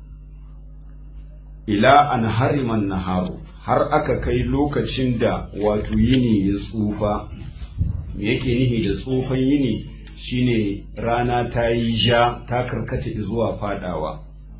ila an hariman naharu har aka kai lokacin da wato yini ya tsufa me yake nihi da tsufan yini shine rana ta yi ja ta karkata zuwa fadawa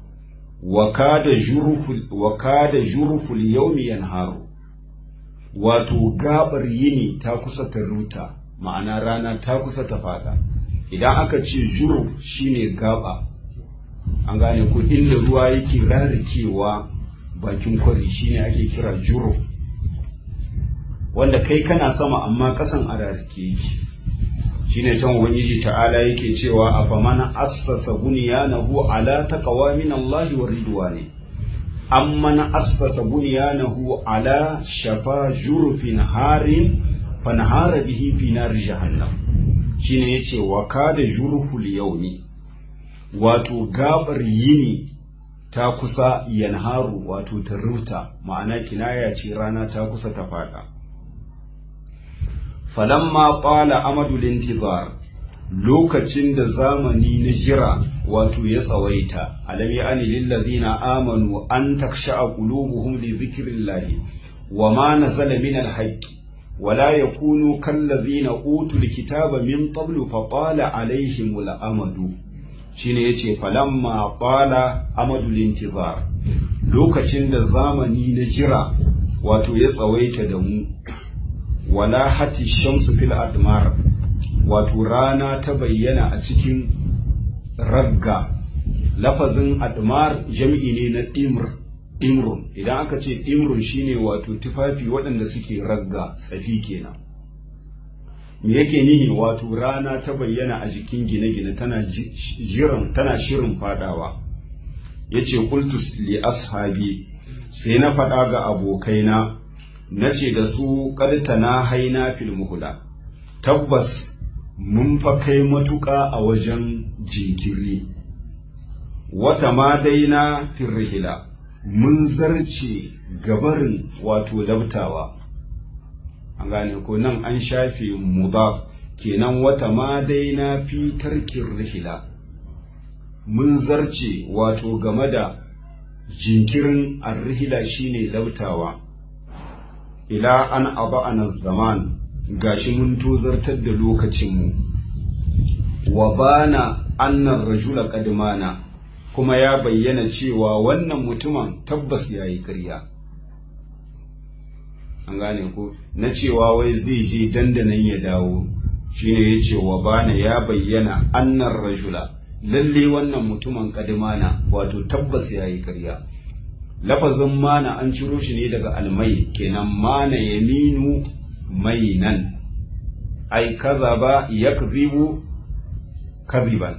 wa kada jurful yaumi yanharu wato gabar yini ta kusa ta ruta ma'ana rana ta kusa ta fada idan aka ce juruf shine gaba an gane ko inda ruwa yake rarikewa bakin kwari shine ake kira juruf wanda kai kana sama amma kasan a rarike yake shine can ubangiji ta'ala yake cewa a famana assasa bunyanahu ala taqwa min Allah wa ridwani amman assasa bunyanahu ala shafa jurfin harin fanhara bihi fi nar jahannam shine yace wa kada jurful yawmi wato gabar yini ta kusa yanharu wato ta ruta ma'ana kinaya ce rana ta kusa ta fada falamma qala amadu lintizar lokacin da zamani na jira wato ya tsawaita alam ya'ani lil ladina amanu an taksha'a qulubuhum li dhikrillah wa ma nazala min al haqqi wala yakunu kallazina utul kitaba min qablu fa qala alaihimul amadu shine yace falamma qala amadul intizar lokacin da zamani na jira wato ya tsawaita da mu wala hati shamsu fil admar wato rana ta bayyana a cikin ragga lafazin admar jam'i ne na dimr dimrun idan aka ce dimrun shine wato tufafi waɗanda suke ragga tsafi kenan me yake nihi wato rana ta bayyana a jikin gine-gine tana jiran tana shirin fadawa yace qultus li ashabi sai na faɗa ga abokaina na ce da su na haina fil muhula tabbas mun fa kai matuƙa a wajen jinkiri wata ma daina firrihila mun zarce gabarin wato labtawa an gane ko nan an shafe mudaf kenan wata ma daina fi tarkin rihila mun zarce wato game da jinkirin arrihila shine labtawa ila an aba'ana zaman gashi mun tozartar da lokacinmu wa bana annan rajula kadimana kuma ya bayyana cewa wannan mutumin tabbas ya yi ƙarya an gane ko na cewa wai zai je dandanan ya dawo shine ya ce wa bana ya bayyana annan rajula lalle wannan mutumin kadimana wato tabbas ya yi ƙarya lafazin mana an ciro shi ne daga almai kenan mana yaminu mainan ai kaza ba ya kaziban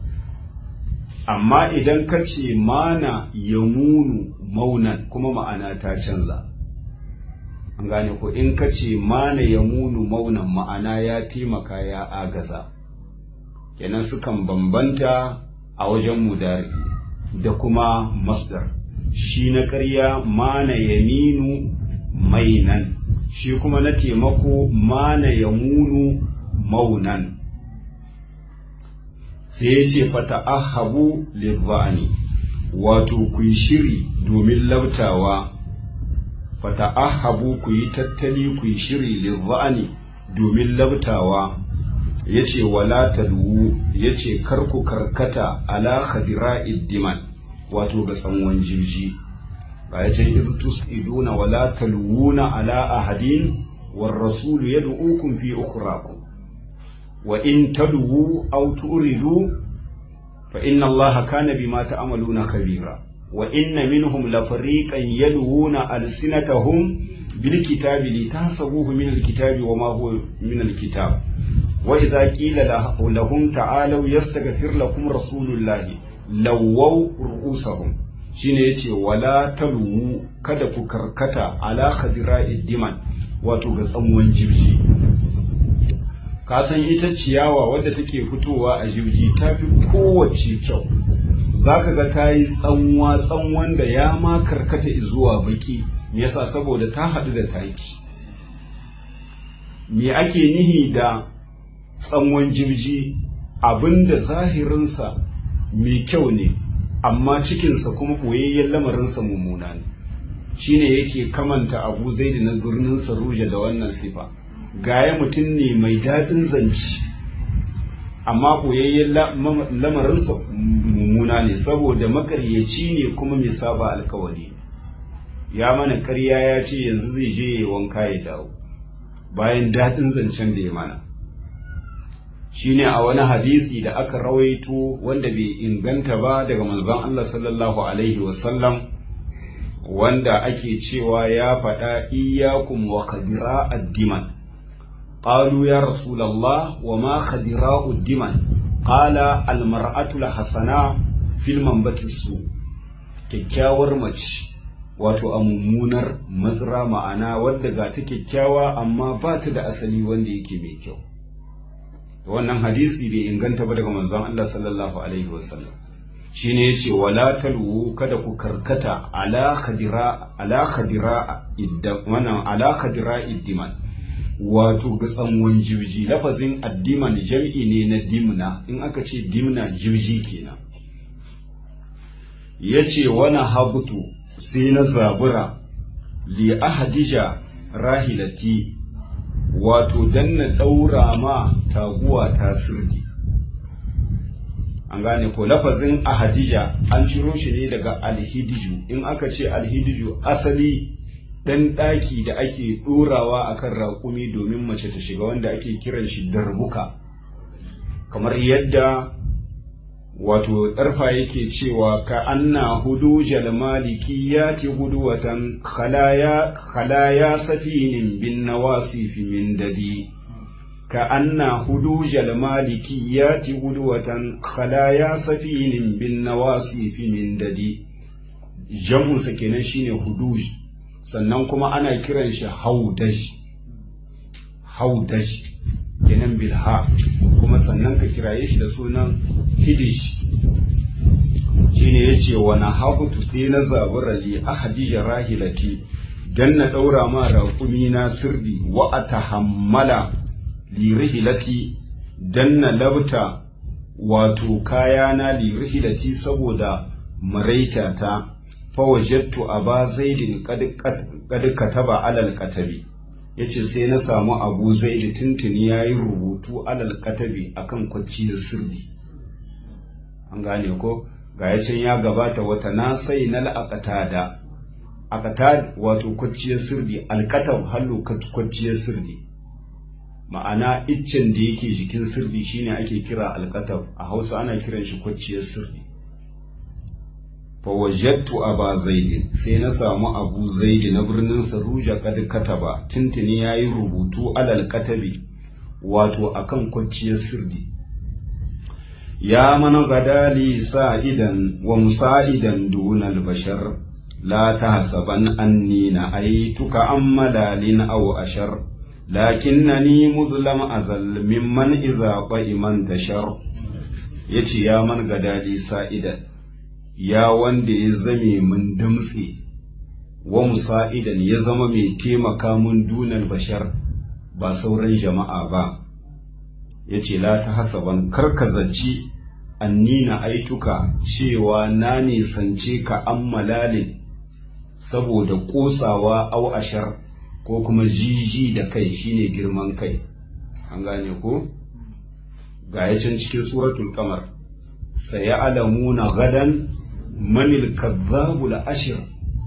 amma idan ka ce mana yamunu maunan kuma ma'ana ta canza an gane ko in ka ce mana yamunu maunan ma'ana ya taimaka ya agaza kenan sukan bambanta a wajen mudari da kuma masdar shi na ƙarya mana yaminu mainan shi kuma na taimako mana yamunu maunan sai ya ce fata ahabu lizzani wato ku yi shiri domin labtawa fata ahabu ku yi tattali ku yi shiri lizzani domin labtawa ya ce wala talwu ya ce karku karkata ala khadira iddiman wato ga tsanwan jirji ba ya ce iztus iduna wala talwuna ala ahadin war rasulu yad'ukum fi ukhrakum wa in talwu aw turidu fa inna allaha kana bima ta'maluna khabira wa inna minhum la fariqan yalwuna alsinatahum bil kitabi litahsabuhu min al kitabi wa ma huwa min al kitab wa idza qila lahum ta'alu yastaghfir lakum rasulullahi lawaw ru'usahum shine yace wala talwu kada ku karkata ala khadira'id diman wato ga tsamuwan jirji ka san ita ciyawa wadda take fitowa a jirji ta fi kowace kyau za ka ga ta yi tsanwa tsanwan da ya ma karkata zuwa baki yasa saboda ta haɗu da taki me ake nihi da tsanwan jirji abinda zahirinsa mai kyau ne amma cikinsa kuma ɓoyayyen lamarinsa mummuna ne shine yake kamanta abu zai na birnin saruja da wannan sifa gaya mutum ne mai daɗin zance amma ɓoyayyen lamarinsa mummuna ne saboda makaryaci ne kuma mai saba alkawari ya mana karya ya ce yanzu zai je ya wanka ya dawo bayan daɗin zancen da ya mana shine a wani hadisi da aka rawaito wanda bai inganta ba daga manzon Allah sallallahu alaihi wasallam wanda ake cewa ya faɗa iyakum wa khadira addiman qalu ya rasulullah wa ma khadira addiman qala al mar'atu al hasana fil manbati su kyakkyawar mace wato a mummunar mazra ma'ana wadda ga ta kyakkyawa amma ba ta da asali wanda yake mai kyau wannan hadisi bai inganta ba daga manzon Allah sallallahu alaihi wasallam shine yace wala talwu kada ku karkata ala khadira ala khadira idda wannan ala khadira iddiman wato ga tsanwan jirji lafazin addiman jam'i ne na dimna in aka ce dimna jirji kenan yace wana habutu sai na zabura li ahadija rahilati wato dan na ɗaura ma taguwa ta sirdi an gane ko lafazin ahadija an ciro shi ne daga alhidiju in aka ce alhidiju asali ɗan ɗaki da ake ɗorawa akan raƙumi domin mace ta shiga wanda ake kiran shi darbuka kamar yadda wato ɗarfa yake cewa ka anna hudu maliki ya ti hudu watan khalaya safinin bin nawasifi min dadi ka anna hudu maliki ya ti hudu watan khalaya safinin bin nawasifi min dadi jam'unsa kenan shine huduj sannan kuma ana kiran shi haudaj haudaj kenan bilha kuma sannan ka kiraye shi da sunan hidish shine yace wa na hakutu sai na zabura li ahadija rahilati dan na daura ma raƙumi na sirdi wa atahammala li rihilati dan na labta wato kayana li rihilati saboda maraita ta fawajattu aba zaidin qad kataba alal katabi yace sai na samu abu zaidi tuntuni yayi rubutu alal katabi akan kwacci da sirdi an gane ko ga yacin ya gabata wata na sai na la'aqatada aqatad wato kwacciyar sirdi alkatab hallo kwacciyar sirdi ma'ana iccen da yake jikin sirdi shine ake kira alkatab a Hausa ana kiran shi kwacciyar sirdi fawajattu aba zaidi sai na samu abu zaidi na birnin saruja kad kataba tuntuni yayi rubutu alal katabi wato akan kwacciyar sirdi ya man gadali sa'idan wa musa'idan dunal bashar la tahsaban anni na aituka ammalalin aw ashar lakinnani muzlam azal mimman idza qa'iman tashar yace ya man gadali sa'idan ya wanda ya zame mun damtse wa musa'idan ya zama mai taimaka mun dunan bashar ba sauran jama'a ba ya ce la ta hasaban karkazaci annina aituka cewa na nisance ka an malalin saboda ƙosawa au ashar ko kuma jiji da kai shine girman kai an gane ko ga yacin cikin suratul kamar sayalamuna gadan manil kazzabu la ashir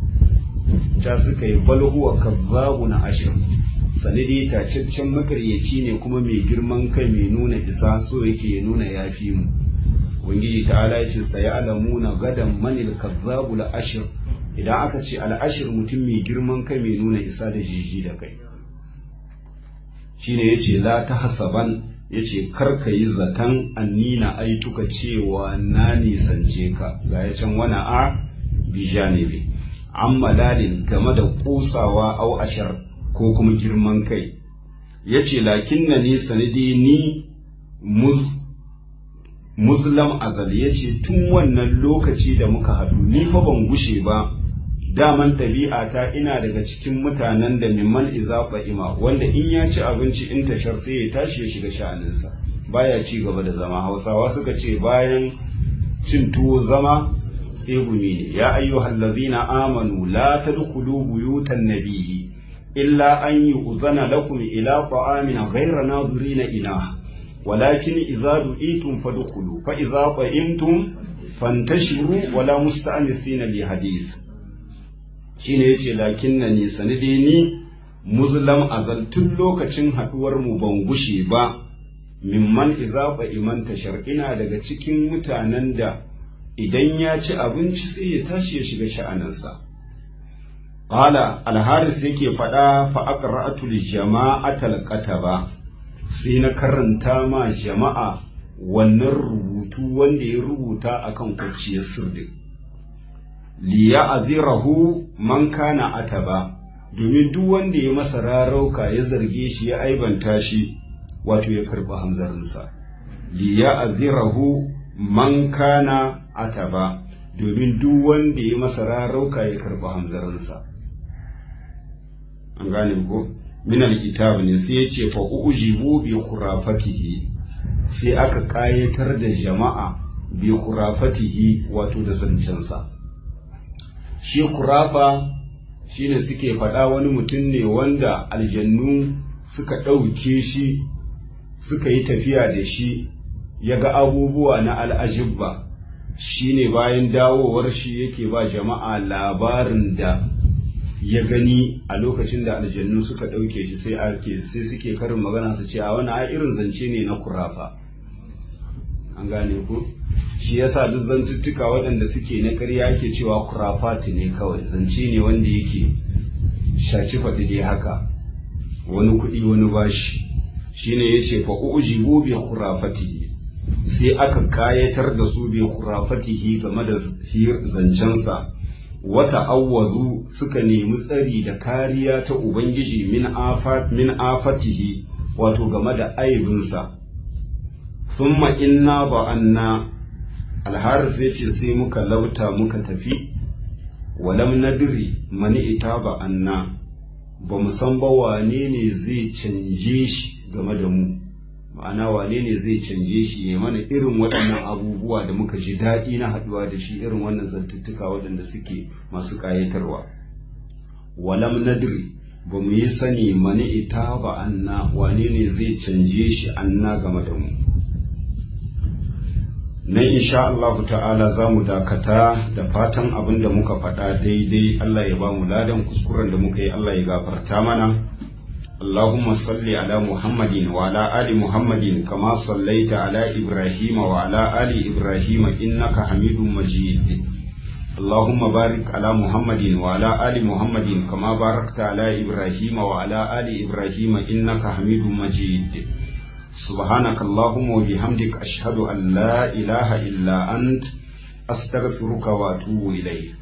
ta suka yi bal huwa kazzabu na ashir sanadi tacaccen makaryaci ne kuma mai girman kai mai nuna isa so yake ya nuna yafi mu ubangiji ta'ala yace sayalamuna gadan manil kazzabu la ashir idan aka ce al'ashir mutum mai girman kai mai nuna isa da jiji da kai shine yace la ta hasaban yace kar ka yi zaton annina aituka cewa na nisance ka ga ya can wani a bijanibi an malalin game da kusawa au ashar ko kuma girman kai yace lakin na ni sanadi ni muz muslim azal yace tun wannan lokaci da muka haɗu ni fa ban gushe ba daman ɗabi'ata ina daga cikin mutanen da mimman iza ima wanda in ya ci abinci in tashar sai ya tashi ya shiga sha'aninsa baya ci gaba da zama hausawa suka ce bayan cin tuwo zama tsegumi ne ya ayyuhal ladzina amanu la tadkhulu buyutan nabiyyi illa an yu'zana lakum ila ta'amin ghayra nadhirina ina walakin idza du'itum fadkhulu fa idza qa'imtum fantashiru wala musta'anisina li hadith shine yace lakin na ni sanide ni muslim azal tun lokacin haduwar mu ban gushe ba mimman iza iman tashar ina daga cikin mutanen da idan ya ci abinci sai ya tashi ya shiga sha'anansa qala alharis yake faɗa fa aqra'atul jama'atal qataba sai na karanta ma jama'a wannan rubutu wanda ya rubuta akan kwanciyar sirri liya'zirahu man kana ataba domin duk wanda ya masa rarauka ya zarge shi ya aibanta shi wato ya karba hamzarinsa liya'zirahu man kana ataba domin duk wanda ya masa rarauka ya karba hamzarinsa an gane ko min al ne sai ya ce fa ujibu bi khurafatihi sai aka kayatar da jama'a bi khurafatihi wato da zancensa shi khurafa shine suke faɗa wani mutum ne wanda aljannu suka ɗauke shi suka yi tafiya da shi ya ga abubuwa na al'ajibba shine bayan dawowar shi yake ba jama'a labarin da ya gani a lokacin da aljannu suka ɗauke shi sai ake sai suke karin magana su ce a wani a irin zance ne na kurafa an gane ku shi yasa duk zantuttuka waɗanda suke na ƙarya ke cewa kurafati ne kawai zance ne wanda yake shaci faɗi dai haka wani kuɗi wani bashi shine yace fa ujibu bi khurafatihi sai aka kayatar da su bi khurafatihi game da zancensa wata awwazu suka nemi tsari da kariya ta ubangiji min afat min afatihi wato game da aibinsa thumma inna ba'anna alharis yace sai muka lauta muka tafi walam nadri mani ita ba'anna ba mu san ba wane ne zai canje shi game da mu ma'ana wane ne zai canje shi ya mana irin waɗannan abubuwa da muka ji daɗi na haɗuwa da shi irin wannan zantuttuka waɗanda suke masu ƙayatarwa walam nadri ba mu yi sani mani ita ba anna wane ne zai canje shi anna game da mu nan insha Allahu ta'ala za mu dakata da fatan abin da muka faɗa daidai Allah ya ba mu ladan kuskuren da muka yi Allah ya gafarta mana اللهم صل على محمد وعلى آل محمد كما صليت على إبراهيم وعلى آل إبراهيم إنك حميد مجيد اللهم بارك على محمد وعلى آل محمد كما باركت على إبراهيم وعلى آل إبراهيم إنك حميد مجيد سبحانك اللهم وبحمدك أشهد أن لا إله إلا أنت أستغفرك وأتوب إليك